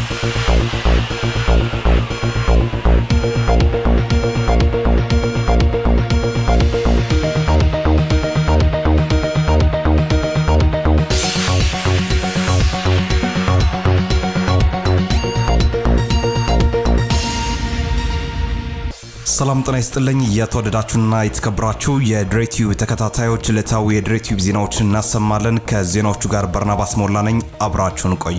ሰላም ጤና ይስጥልኝ። የተወደዳችሁና የተከበራችሁ የድሬቲዩብ ተከታታዮች ዕለታዊ የድሬቲዩብ ዜናዎችን እናሰማለን። ከዜናዎቹ ጋር በርናባስ ሞላ ነኝ። አብራችሁን ቆዩ።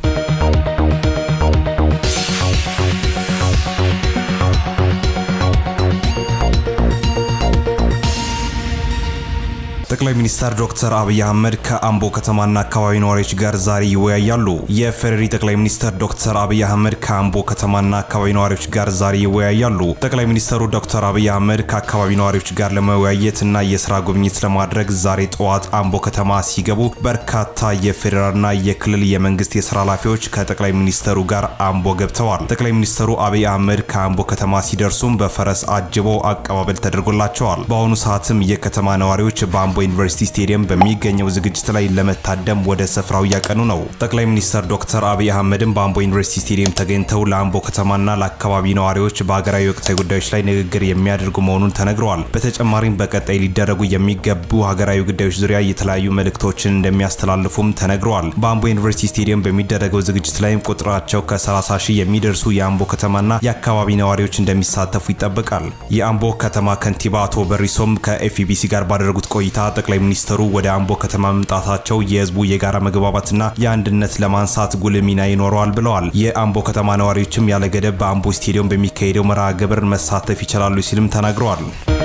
ጠቅላይ ሚኒስትር ዶክተር አብይ አህመድ ከአምቦ ከተማና አካባቢ ነዋሪዎች ጋር ዛሬ ይወያያሉ። የፌዴሪ ጠቅላይ ሚኒስትር ዶክተር አብይ አህመድ ከአምቦ ከተማና አካባቢ ነዋሪዎች ጋር ዛሬ ይወያያሉ። ጠቅላይ ሚኒስትሩ ዶክተር አብይ አህመድ ከአካባቢ ነዋሪዎች ጋር ለመወያየት እና የስራ ጉብኝት ለማድረግ ዛሬ ጠዋት አምቦ ከተማ ሲገቡ በርካታ የፌዴራልና የክልል የመንግስት የስራ ኃላፊዎች ከጠቅላይ ሚኒስትሩ ጋር አምቦ ገብተዋል። ጠቅላይ ሚኒስትሩ አብይ አህመድ ከአምቦ ከተማ ሲደርሱም በፈረስ አጅበው አቀባበል ተደርጎላቸዋል። በአሁኑ ሰዓትም የከተማ ነዋሪዎች በአምቦ ዩኒቨርሲቲ ስቴዲየም በሚገኘው ዝግጅት ላይ ለመታደም ወደ ስፍራው እያቀኑ ነው። ጠቅላይ ሚኒስትር ዶክተር አብይ አህመድም በአምቦ ዩኒቨርሲቲ ስቴዲየም ተገኝተው ለአምቦ ከተማና ለአካባቢ ነዋሪዎች በሀገራዊ ወቅታዊ ጉዳዮች ላይ ንግግር የሚያደርጉ መሆኑን ተነግረዋል። በተጨማሪም በቀጣይ ሊደረጉ የሚገቡ ሀገራዊ ጉዳዮች ዙሪያ የተለያዩ መልእክቶችን እንደሚያስተላልፉም ተነግረዋል። በአምቦ ዩኒቨርሲቲ ስቴዲየም በሚደረገው ዝግጅት ላይም ቁጥራቸው ከ30 ሺህ የሚደርሱ የአምቦ ከተማና የአካባቢ ነዋሪዎች እንደሚሳተፉ ይጠበቃል። የአምቦ ከተማ ከንቲባ አቶ በሪሶም ከኤፍቢሲ ጋር ባደረጉት ቆይታ ጠቅላይ ሚኒስትሩ ወደ አምቦ ከተማ መምጣታቸው የህዝቡ የጋራ መግባባትና የአንድነት ለማንሳት ጉልህ ሚና ይኖረዋል ብለዋል። የአምቦ ከተማ ነዋሪዎችም ያለ ገደብ በአምቦ ስቴዲየም በሚካሄደው መርሃ ግብር መሳተፍ ይችላሉ ሲልም ተናግረዋል።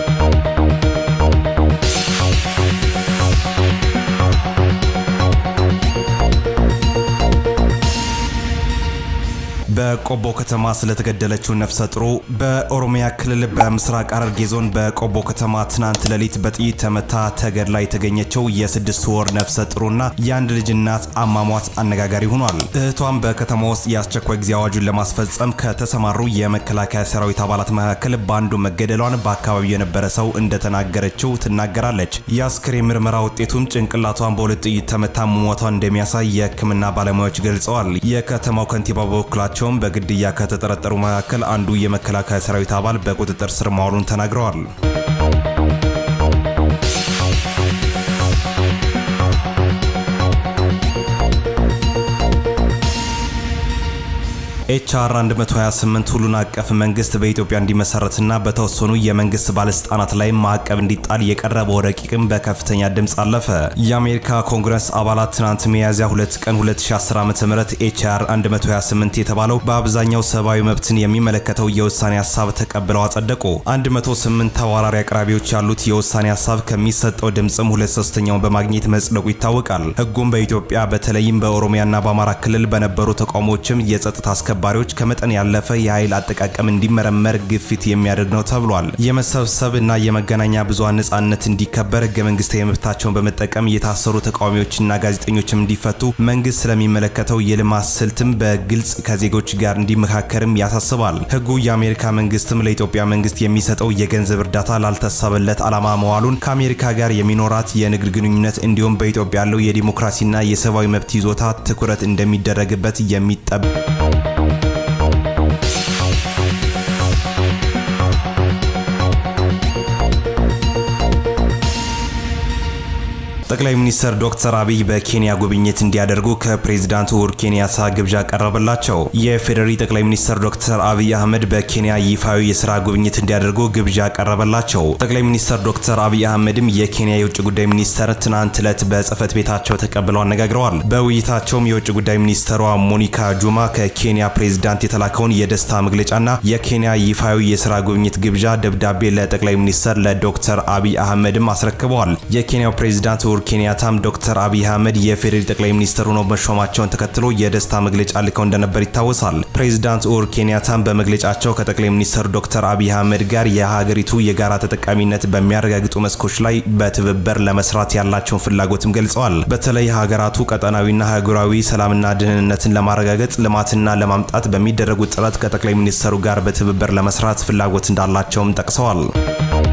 በቆቦ ከተማ ስለተገደለችው ነፍሰ ጥሩ በኦሮሚያ ክልል በምስራቅ ሐረርጌ ዞን በቆቦ ከተማ ትናንት ሌሊት በጥይት ተመታ ተገድላ የተገኘችው የስድስት ወር ነፍሰ ጥሩና የአንድ ልጅ እናት አሟሟት አነጋጋሪ ሆኗል። እህቷም በከተማ ውስጥ የአስቸኳይ ጊዜ አዋጁን ለማስፈጸም ከተሰማሩ የመከላከያ ሰራዊት አባላት መካከል በአንዱ መገደሏን በአካባቢው የነበረ ሰው እንደተናገረችው ትናገራለች። የአስክሬን ምርመራ ውጤቱም ጭንቅላቷን በሁለት ጥይት ተመታ መሞቷን እንደሚያሳይ የሕክምና ባለሙያዎች ገልጸዋል። የከተማው ከንቲባ በበኩላቸው ሲሆን በግድያ ከተጠረጠሩ መካከል አንዱ የመከላከያ ሰራዊት አባል በቁጥጥር ስር መዋሉን ተናግረዋል። ኤችአር 128 ሁሉን አቀፍ መንግስት በኢትዮጵያ እንዲመሰረትና በተወሰኑ የመንግስት ባለስልጣናት ላይ ማዕቀብ እንዲጣል የቀረበው ረቂቅም በከፍተኛ ድምፅ አለፈ። የአሜሪካ ኮንግረስ አባላት ትናንት ሚያዝያ 2 ቀን 2010 ዓ ም ኤችአር 128 የተባለው በአብዛኛው ሰብአዊ መብትን የሚመለከተው የውሳኔ ሀሳብ ተቀብለው አጸደቁ። 108 ተዋራሪ አቅራቢዎች ያሉት የውሳኔ ሀሳብ ከሚሰጠው ድምፅም ሁለት ሶስተኛውን በማግኘት መጽደቁ ይታወቃል። ህጉም በኢትዮጵያ በተለይም በኦሮሚያና በአማራ ክልል በነበሩ ተቃውሞዎችም የጸጥታ አስከባሪዎች ከመጠን ያለፈ የኃይል አጠቃቀም እንዲመረመር ግፊት የሚያደርግ ነው ተብሏል። የመሰብሰብ እና የመገናኛ ብዙሃን ነጻነት እንዲከበር ህገ መንግስታዊ መብታቸውን በመጠቀም የታሰሩ ተቃዋሚዎችና ጋዜጠኞችም እንዲፈቱ መንግስት ስለሚመለከተው የልማት ስልትም በግልጽ ከዜጎች ጋር እንዲመካከርም ያሳስባል። ህጉ የአሜሪካ መንግስትም ለኢትዮጵያ መንግስት የሚሰጠው የገንዘብ እርዳታ ላልታሰበለት ዓላማ መዋሉን ከአሜሪካ ጋር የሚኖራት የንግድ ግንኙነት እንዲሁም በኢትዮጵያ ያለው የዲሞክራሲና የሰብአዊ መብት ይዞታ ትኩረት እንደሚደረግበት የሚጠብ ጠቅላይ ሚኒስትር ዶክተር አብይ በኬንያ ጉብኝት እንዲያደርጉ ከፕሬዚዳንት ኡሁሩ ኬንያታ ግብዣ ቀረበላቸው። የፌዴሪ ጠቅላይ ሚኒስትር ዶክተር አብይ አህመድ በኬንያ ይፋዊ የስራ ጉብኝት እንዲያደርጉ ግብዣ ቀረበላቸው። ጠቅላይ ሚኒስትር ዶክተር አብይ አህመድም የኬንያ የውጭ ጉዳይ ሚኒስተር ትናንት ዕለት በጽህፈት ቤታቸው ተቀብለው አነጋግረዋል። በውይይታቸውም የውጭ ጉዳይ ሚኒስትሯ ሞኒካ ጁማ ከኬንያ ፕሬዚዳንት የተላከውን የደስታ መግለጫና የኬንያ ይፋዊ የስራ ጉብኝት ግብዣ ደብዳቤ ለጠቅላይ ሚኒስትር ለዶክተር አብይ አህመድም አስረክበዋል። የኬንያው ፕሬዚዳንት ኡሁሩ ኬንያታም ዶክተር አብይ አህመድ የፌዴሪ ጠቅላይ ሚኒስትር ሆነው መሾማቸውን ተከትሎ የደስታ መግለጫ ልከው እንደነበር ይታወሳል። ፕሬዚዳንት ኡሁሩ ኬንያታም በመግለጫቸው ከጠቅላይ ሚኒስትር ዶክተር አብይ አህመድ ጋር የሀገሪቱ የጋራ ተጠቃሚነት በሚያረጋግጡ መስኮች ላይ በትብብር ለመስራት ያላቸውን ፍላጎትም ገልጸዋል። በተለይ ሀገራቱ ቀጠናዊና ሀገራዊ ሰላምና ደህንነትን ለማረጋገጥ ልማትና ለማምጣት በሚደረጉት ጥረት ከጠቅላይ ሚኒስትሩ ጋር በትብብር ለመስራት ፍላጎት እንዳላቸውም ጠቅሰዋል።